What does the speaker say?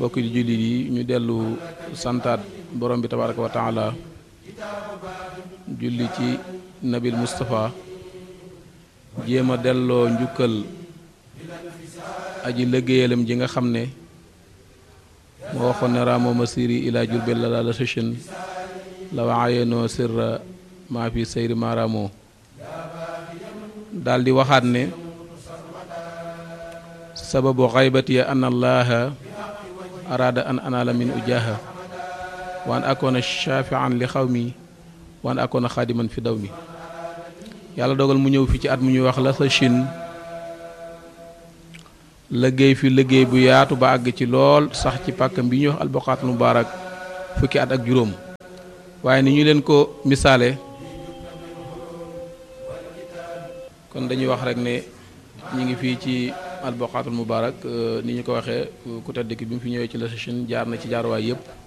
mbokki jullit yi ñu dellu santaat borom bi tabaraka wa taala julli ci nabil Moustapha jéem a delloo njukkal aji liggéeyalam ji nga xam ne moo waxoon ne ramo masiri ila jurbel la la sëchin la waayenoo sirra maa fi sayri maaramo daal di waxaat ne sababu xaybati an allaha araada an anaala min ujaha wa an akoona shafian li xaw mi wa an akoona xaadiman fi daw mi yàlla dogal mu ñëw fi ci at mu ñuy wax la sa Chine liggéey fi liggéey bu yaatu ba àgg ci lool sax ci pàkkam bi ñuy wax alboqaatul mubaarak fukki at ak juróom waaye ni ñu leen ko misaale kon dañuy wax rek ne ñu ngi fii ci alboqaatul mubaarak ni ñu ko waxee ku tedd ki bi mu fi ñëwee ci la Chine jaar na ci jaaruwaay yëpp